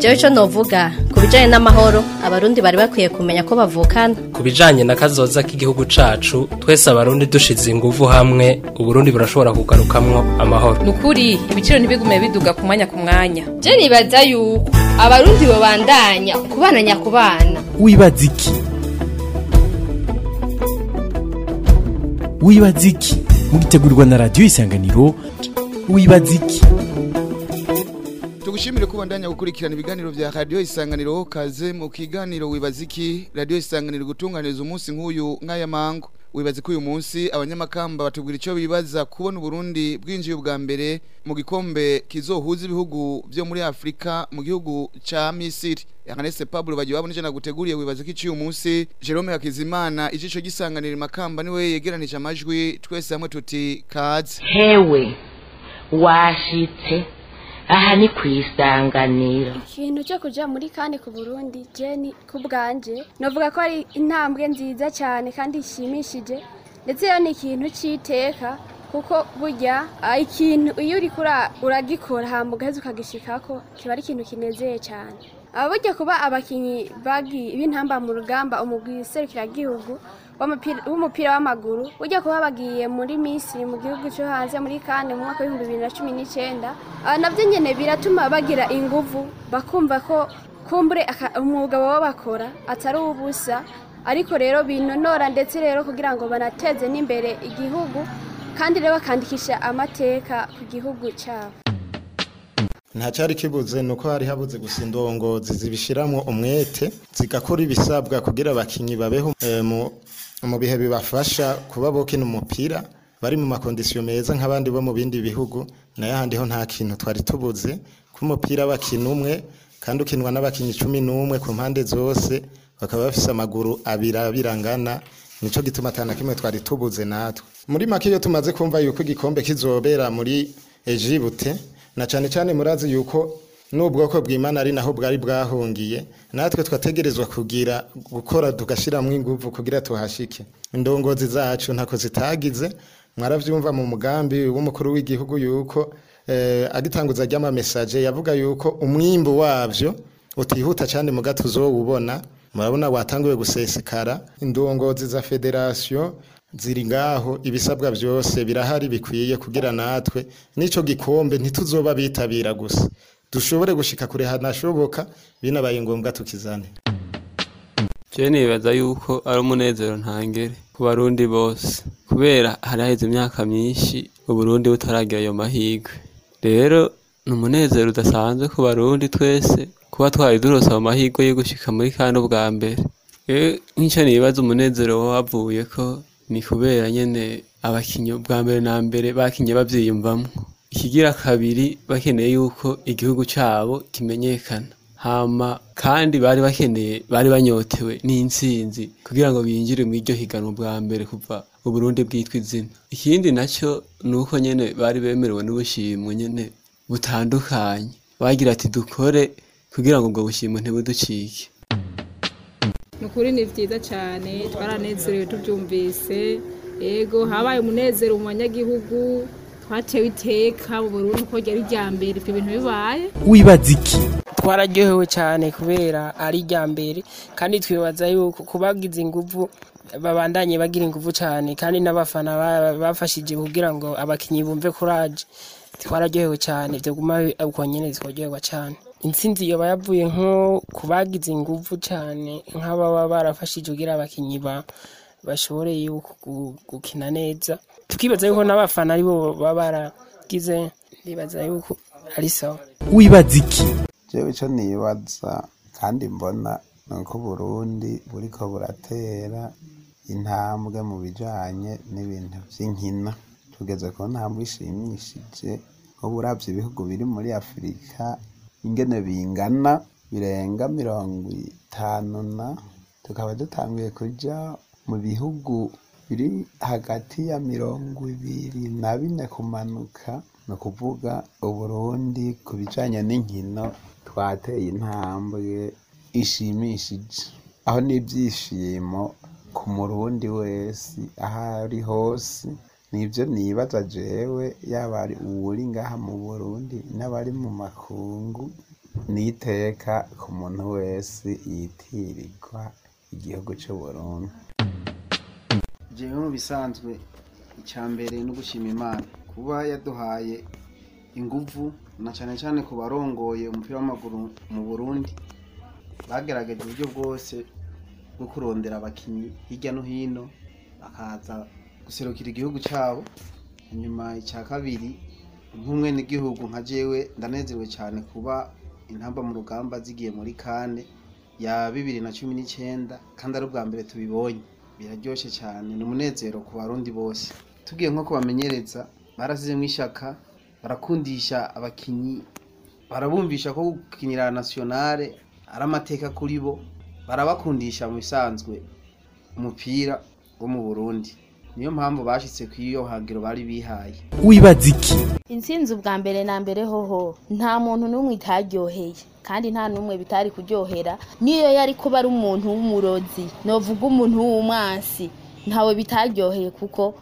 jewe ico novuga ku bijanye n'amahoro abarundi bari bakwiye kumenya ko bavukana ku bijanye na kazoza k'igihugu cacu twese abarundi dushize inguvu hamwe uburundi burashobora kugarukamwo amahoro nukuri ibiciro ntibigume biduga ku mwanya ku mwanya je nibaza yuko abarundi bobandanya kubana nyakubana wibaza iki wibaza iki mugitegurirwa na radiyo isanganiro wibaza iki tugushimire kubandanya gukurikirana ibiganiro vya radio isanganiro kaze mu kiganiro wibaza iki radio isanganiro gutunganiriza umunsi nk'uyu nk'aya mango wibaza ko uyu munsi abanyamakamba batubwira icyo bibaza kubona uburundi bwinjiye ubwa mbere mu gikombe kizohuza ibihugu vyo muri afurika mu gihugu ca misiri Yanganese Pablo bagiye babona icyo naguteguriye wibaza ko uyu munsi Jerome Hakizimana ijico gisanganira makamba niwe yegeranije amajwi twese hamwe tuti kaze hewe washitse aha ni ku isanganiro ikintu cyo kujya muri kane ku burundi jeni ku bwanje navuga ko ari intambwe nziza cyane kandi ishimishije ndetse iyo ni ikintu cy'iteka kuko burya ikintu iyo uri uragikora hamba ugaheza ukagishikako kiba ari ikintu kinezeye cyane burya kuba abakinnyi b'intamba mu rugamba umugwi serukiragihugu w'umupira w'amaguru ujya kuba bagiye muri misiri mu gihugu cyo hanze muri kane mu mwaka w'ibihumbi bibiri na cumi n'icyenda nabyo nyine biratuma bagira inguvu bakumva ko kumbure umwuga baba bakora atari ubusa ariko rero binonora ndetse rero kugira ngo banateze n'imbere igihugu kandi rero bakandikisha amateka ku gihugu cyabo ntacyari kibuze ni uko hari habuze gusa indongozi zibishyiramo umwete zigakora ibisabwa kugira abakinnyi babeho mu bihe bibafasha kuba bokina umupira bari mu makondisiyo meza nk'abandi bo mu bindi bihugu nayo ahandi ho nta kintu twari tubuze ko umupira bakina umwe kandi ukinwa n'abakinnyi cumi n'umwe ku mpande zose bakaba bafise amaguru abiri abirangana nico gituma atana kimwe twari tubuze natwe muri make iyo tumaze kumva yuko igikombe kizobera muri Egypte na cyane cyane murazi yuko n'ubwoko bw'imana ari naho bwari bwahungiye natwe twategerezwa kugira gukora tugashyiramo ingufu kugira tuhashike indongozi zacu ntako zitagize mwarabyumva mu mugambi w'umukuru w'igihugu yuko agitanguza ry'amamesaje yavuga yuko umwimbu wabyo utihuta cyane mu gato uzowubona murabona watanguye gusesekara indongozi za federasiyo ziri ngaho ibisabwa byose birahari bikwiye kugira natwe n'icyo gikombe ntituzoba bitabira gusa dushobore gushika kure hanashoboka binabaye ngombwa tukizane je nibaza yuko ari umunezero ntangere ku barundi bose kubera hari haheze imyaka myinshi uburundi butaragira ayo mahigwe rero ni umunezero udasanzwe ku barundi twese kuba twari durose ayo mahigwe yo gushika muri kane ubwa mbere nk'icyo nibaza umunezero wavuye ko ni kubera nyene abakinyi bwa mbere na mbere bakinye bavyiyumvamwo ikigira kabiri bakeneye yuko igihugu cabo kimenyekana hama kandi bari bakeneye bari banyotewe n'intsinzi kugira ngo binjire mu iryo higanwa bwa mbere kuva uburundi bwitwa izina ikindi nacyo ni uko nyene bari bemerewe n'ubushimwe nyene butandukanye bagira ati dukore kugira ngo ubwo bushimwe ntibuducike ni ukuri ni byiza cyane twaranezerewe tubyumvise yego habaye umunezero mu banyagihugu twatewe iteka mu Burundi ko ryari rya mbere ibyo bintu bibaye wibaza iki twararyohewe cyane kubera ari rya mbere kandi twibaza yuko kubagize ingufu babandanye bagira ingufu cyane kandi n'abafana bafashije kugira ngo abakinnyi bumve kuraje twararyohewe cyane byo guma uko nyine twaryoherwa cyane intsinzi yoba yavuye nko kubagize ingufu cyane nk'ababa barafashije kugira abakinnyi bashobore gukina neza tukibaza yuko n'abafana aribo baba baragize ndibaza yuko ari sawa wibaza iki jewe icyo nibaza kandi mbona ni uko Burundi buriko buratera intambwe mu bijanye n'ibintu vy'inkino tugeze ku ntambwe ishimishije ubu uravye ibihugu biri muri afurika ingene bingana birenga mirongo itanu na tukaba dutanguye kuja mu bihugu biri hagati ya mirongo ibiri na bine kumanuka ni ukuvuga uburundi ku bijanye n'inkino twateye intambwe ishimishije aho n'ibyishimo ku murundi wese aho ari hose nibyo nibaza jewe yaba ari uwuri ngaha mu burundi n'abari mu makungu n'iteka ku muntu wese yitirirwa igihugu cy'u Burundi jewe mu bisanzwe icya mbere no gushima imana kuba yaduhaye inguvu na cyane cyane ku barongoye umupira w'amaguru mu burundi bagerageje uburyo bwose bwo kurondera abakinnyi hirya no hino bakaza guserukira igihugu cyabo inyuma icya kabiri nk'umwe n'igihugu nka jewe ndanezerewe cyane kuba intamba mu rugamba zigiye muri kane ya bibiri na cumi n'icyenda kandi ari ubwa mbere tubibonye biraryoshye cyane ni umunezero ku barundi bose tugiye nko kubamenyereza barasizemo ishyaka barakundisha abakinnyi barabumvisha ko gukinira nasiyonare ari amateka kuri bo barabakundisha mu bisanzwe umupira wo mu burundi niyo mpamvu bashyitse ku iyo hangiro bari bihaye wibaza iki intsinzi ubwa mbere na mbere hoho nta muntu n'umwe itaryoheye kandi nta n'umwe bitari kuryohera niyo yari kuba ari umuntu w'umurozi novuga umuntu w'umwansi ntawe bitaryoheye kuko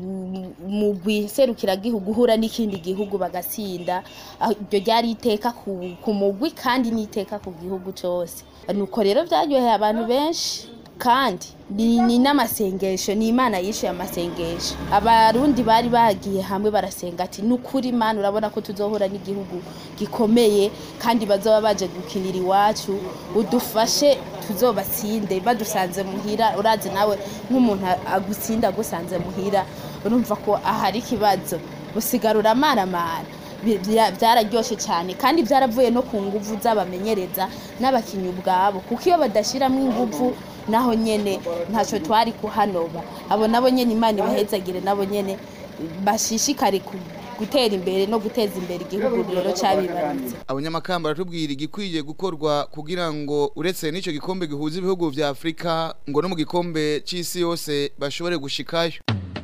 umugwi serukiragihugu uhura n'ikindi gihugu bagatsinda iryo ryari iteka ku mugwi kandi n'iteka ku gihugu cyose nuko rero byaryoheye abantu benshi kandi ni n'amasengesho ni imana yishuye amasengesho abarundi bari bagiye hamwe barasenga ati ni ukuri imana urabona ko tuzohura n'igihugu gikomeye kandi bazoba baje gukinira iwacu udufashe tuzobatsinde badusanze muhira urazi nawe nk'umuntu agutsinda agusanze muhira urumva ko ahari ikibazo usigarura amaramara byararyoshye cyane kandi byaravuye no ku nguvu z'abamenyereza n'abakinnyi ubwabo kuko iyo badashyiramo inguvu naho nyene ntacyo twari kuhanoba abo nabo nyene imana ibahezagire nabo nyene bashishikare gutera imbere no guteza imbere igihugu rero cyabibarutse abanyamakamba baratubwira igikwiye gukorwa kugira ngo uretse n'icyo gikombe gihuza ibihugu vya afurika ngo no mu gikombe c'isi yose bashobore gushikayo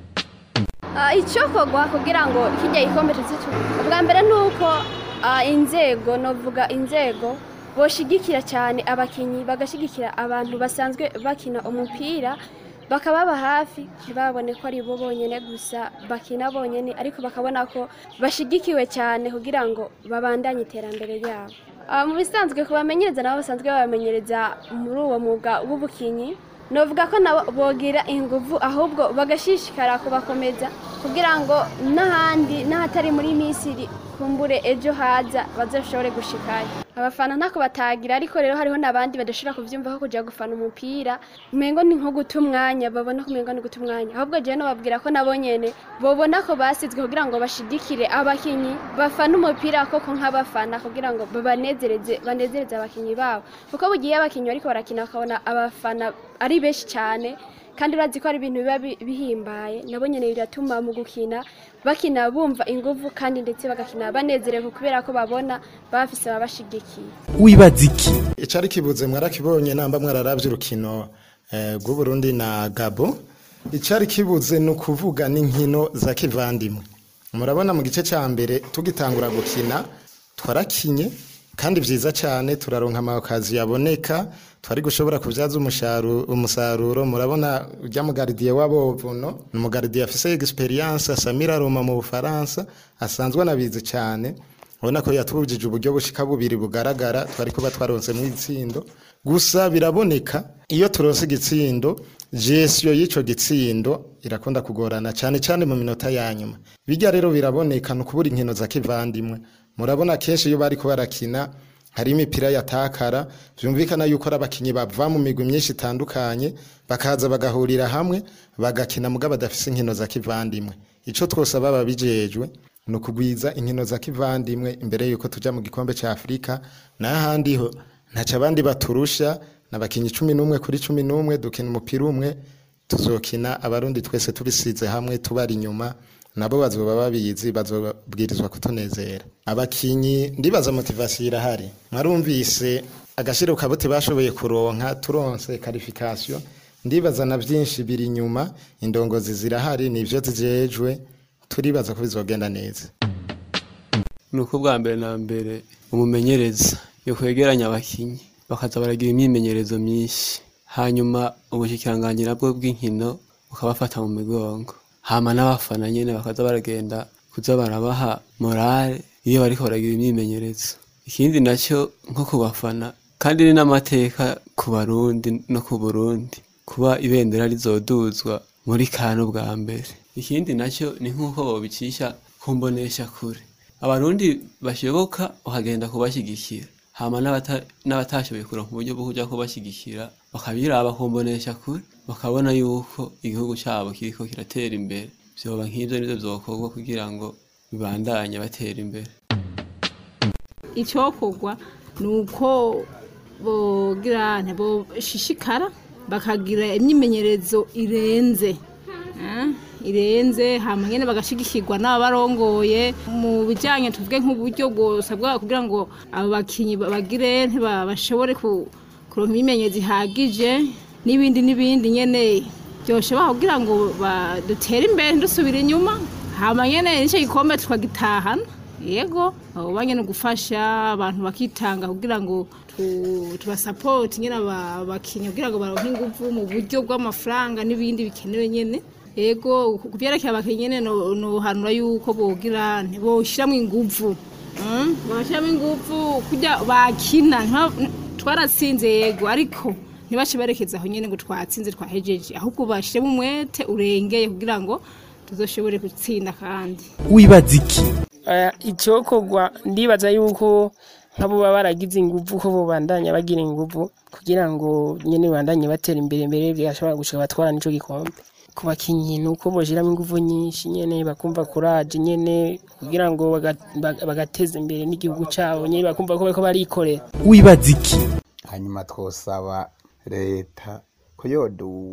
icyokorwa kugira ngo kijya gikombe tuzitu ubwa mbere ni uko inzego novuga inzego boshigikira cyane abakinnyi bagashyigikira abantu basanzwe bakina umupira bakababa hafi ntibabone ko ari bo bonyine gusa bakina bonyine ariko bakabona ko bashyigikiwe cyane kugira ngo babandanye iterambere ryabo mu bisanzwe kubamenyereza nabo basanzwe babamenyereza muri uwo mwuga w'ubukinnyi novuga ko nabo bogira ingufu ahubwo bagashishikara kubakomeza kugira ngo n'ahandi n'ahatari muri misiri kumbure ejo haza bazashobore gushikayo abafana ntako batagira ariko rero hariho n'abandi badashobora kubyumva ko kujya gufana umupira umengo ni nko guta umwanya babona ko umengo ni guta umwanya ahubwo jewe nobabwira ko nabo nyene bobona ko basizwe kugira ngo bashigikire abakinyi bafana umupira koko nk'abafana kugira ngo babanezereze banezereze abakinyi babo kuko bugiye abakinyi bariko barakina bakabona abafana ari benshi cyane kandi urazi ko ari ibintu biba bihimbaye nabo nyene biratuma mu gukina bakina bumva inguvu kandi ndetse bagakina banezerewe kubera ko babona bafise ababashigikiye wibaza iki icari kibuze mwarakibonye namba mwararavye urukino rw'uburundi na gabo icari kibuze ni ukuvuga n'inkino za kivandimwe murabona mu gice cya mbere tugitangura gukina twarakinye kandi vyiza cyane turaronka amakazi yaboneka twari gushobora kubyaza umusaruro murabona ujya mu garidiye w'abovuno ni umugaridiye afise experience Samira Roma mu Bufaransa asanzwe anabizi cyane ubona ko yatubujije uburyo bushika bubiri bugaragara twari kuba twaronse mu itsindo gusa biraboneka iyo turonse igitsindo gestion y'ico gitsindo irakunda kugorana cyane cyane mu minota ya nyuma bijya rero biraboneka no kubura inkino za kivandimwe murabona kenshi iyo bari barakina hari imipira yatakara byumvikana yuko ari abakinnyi bava mu migwi myinshi itandukanye bakaza bagahurira hamwe bagakina mugabo badafise inkino za kivandimwe ico twose baba bijejwe ni ukugwiza inkino za kivandimwe imbere yuko tuja mu gikombe ca afurika n'ahandi ho ntaco abandi baturusha n'abakinnyi cumi n'umwe kuri cumi n'umwe dukina umupira umwe tuzokina abarundi twese tubisize hamwe tubari inyuma nabo bazoba babizi bazobwirizwa kutunezera abakinyi ndibaza motivasiyo irahari mwarumvise agashiro kabuti bashoboye kuronka turonse karifikasiyo ndibaza na byinshi biri inyuma indongozi zirahari nivyo zijejwe turibaza ko bizogenda neza ni uko bwa mbere na mbere umumenyereza yo kwegeranya abakinyi bakaza baragira imyimenyerezo myinshi hanyuma ubushikiranganji nabwo bw'inkino bukabafata mu migongo hama n'abafana nyene bakaza baragenda kuza barabaha morale iyo bariko baragira imyimenyerezo ikindi nacyo nko ku bafana kandi ni n'amateka ku barundi no ku burundi kuba ibendera rizoduzwa muri kano bwa mbere ikindi nacyo ni nk'uko bobicisha ku mbonesha kure abarundi bashoboka ukagenda kubashyigikira hama n'abata- n'abatashoboye kuronka uburyo bwo kuja kubashyigikira bakabiraba ku mbonesha kure bakabona yuko igihugu cyabo kiriko kiratera imbere vyoba nk'ivyo nivyo vyokorwa kugira ngo bibandanye batera imbere icyokorwa ni uko bogira boshishikara bakagira imyimenyerezo irenze eh, irenze hama nyene bagashigikirwa n'abarongoye mu bijanye tuvuge nk'uburyo bwose bwa kugira ngo abo bakinyi bagire ntiba- bashobore ku- kuronka imyimenyerezo ihagije n'ibindi n'ibindi nyene byoshe baho kugira ngo ba- dutere imbere ntidusubire inyuma hama nyene nicyo gikombe tukagitahana yego abo banye no gufasha abantu bakitanga kugira ngo tu- tubasapoti nyine aba- abakinnyi kugira ngo baronke inguvu mu buryo bw'amafaranga n'ibindi bikenewe nyene yego ku byerekeye abakinnyi nyene no- nohanura yuko bogira boshyiramo inguvu Mm, bashyiramo inguvu kujya bakina ntiba- twaratsinze yego ariko ntibace barekeza aho nyene ngo twatsinze twahejeje ahubwo bashyiremo umwete urengeye kugira ngo tuzoshobore gutsinda kandi wibaza iki Eh, icyokorwa ndibaza yuko nk'abo baba baragize inguvu ko bobandanya bagira inguvu kugira ngo nyene bandanye batera imbere mbere byashobora gushika batwara nico gikombe ku bakinyi ni uko boshiramo inguvu nyinshi nyene bakumva kuraje nyene kugira ngo baga- baga- bagateza imbere n'igihugu cabo nyene bakumva ko bariko barikorera wibaza iki hanyuma twosaba leta ko yodu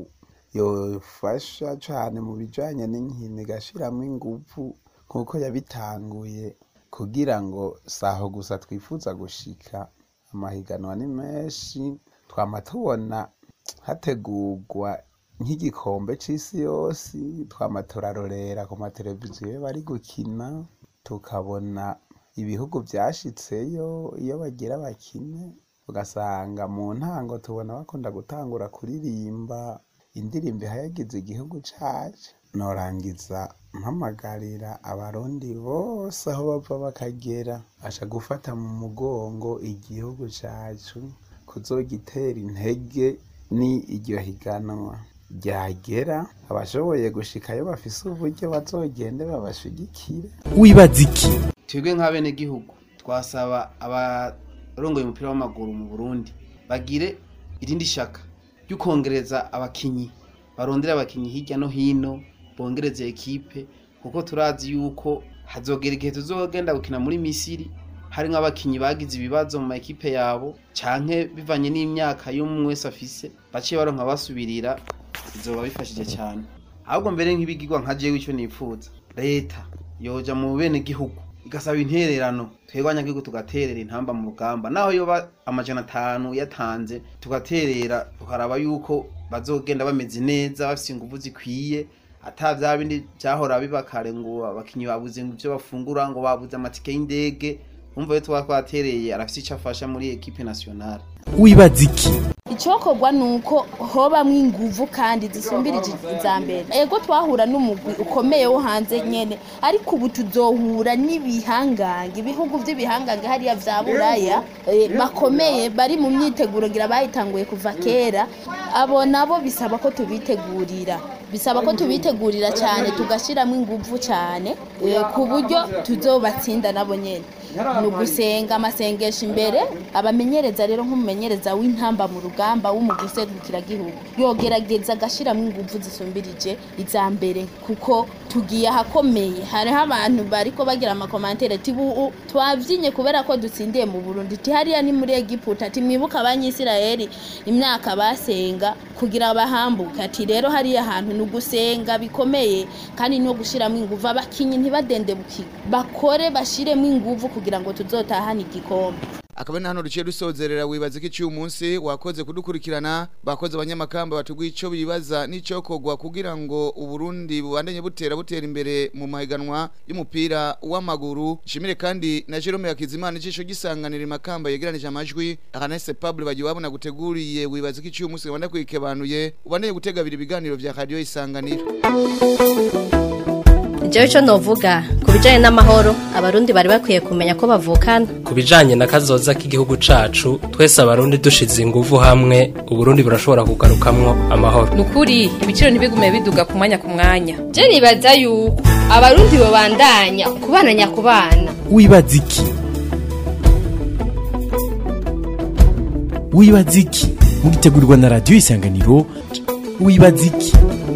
yofasha cane mu bijanye n'inkino igashiramo inguvu nk'uko yabitanguye kugira ngo saho gusa twifuza gushika amahiganwa ni menshi twama tubona hategurwa nk'igikombe c'isi yose twama turarorera ku mateleviziyo iyo bari gukina tukabona ibihugu vyashitseyo iyo bagira bakine ugasanga mu ntango tubona bakunda gutangura kuririmba indirimbo ihayagiza igihugu cacu norangiza mpamagarira abarundi bose aho bava bakagera asha gufata mu mugongo igihugu cacu kuzogitera intege ni iryo higanwa ryagera abashoboye gushikayo bafise uburyo bazogende babashigikire wibaza iki twebwe nk'abenegihugu twasaba abarongoye umupira w'amaguru mu burundi bagire irindi shaka ryo kongereza abakinyi barondera abakinyi hirya no hino bongereze ekipe kuko turazi yuko hazogera igihe tuzogenda gukina muri misiri hari nk'abakinyi bagize ibibazo mu maekipe yabo canke bivanye n'imyaka y'umwe wese afise baciye baronka basubirira bizoba bifashije cyane ahubwo mbere nk'ibigirwa nka jewe icyo nipfuza leta yoja mu bene gihugu igasaba intererano twebwe abanyagihugu tugaterera intamba mu rugamba naho yoba amajana atanu yatanze tugaterera tukaraba yuko bazogenda bameze neza bafite ingufu zikwiye ata bya bindi byahora biba kare ngo abakinnyi babuze ibyo bafungura ngo babuze amatike y'indege umva yo tuba twatereye arafite icyo afasha muri ekipe nationale wibaza iki icyokorwa ni uko hobamwo inguvu kandi zisumbirije iza mbere ego twahura n'umugwi ukomeye wo hanze nyene ariko ubu tuzohura n'ibihangange ibihugu by'ibihangange hariya vya buraya eh, bakomeye bari mu myiteguro ngira bayitanguye kuva kera abo nabo bisaba ko tubitegurira bisaba ko tubitegurira cyane tugashyiramo inguvu cyane eh, ku buryo tuzobatsinda nabo nyene ni ugusenga amasengesho imbere abamenyereza rero nk'umumenyereza w'intamba mu rugamba w'umugwi serukiragihugu yogerageza agashyiramo inguvu zisumbirije iza mbere kuko tugiye ahakomeye hariho abantu bariko bagira amakomantere ati "Ubu twavyinye kubera ko dutsindiye mu burundi ti hariya ni muri egiputa ati mwibuka abanyisirayeli imyaka basenga kugira bahambuke ati rero hariya hantu ni ugusenga bikomeye kandi no gushyiramo inguvu abakinyi ntibadendebuke bakore bashiremo inguvu kugira ngo tuzotahane igikombe akaba ni hano duciye dusozerera wibaza ko iciye umunsi wakoze kudukurikirana bakoze abanyamakamba batubwiye icyo bibaza n'icyokorwa kugira ngo uburundi bubandanye butera butera imbere mu mahiganwa y'umupira w'amaguru nshimire kandi na Jerome Yakizimana icisho gisanganira imakamba yegeranije amajwi akanese Pablo bagiye wabona guteguriye wibaza ko iciye umunsi wanda kwikebanuye ubandanye gutega biri ibiganiro vya radio isanganiro jewe ico novuga ku bijanye n'amahoro abarundi bari bakwiye kumenya ko bavukana ku bijanye na kazoza k'igihugu cacu twese abarundi dushize inguvu hamwe uburundi burashobora kugarukamwo amahoro nukuri ibiciro ntibigume biduga ku mwanya ku mwanya je nibaza yuko abarundi babandanya kubana nyakubana wibaza iki wibaza iki mugitegurirwa na radiyo isanganiro wibaza iki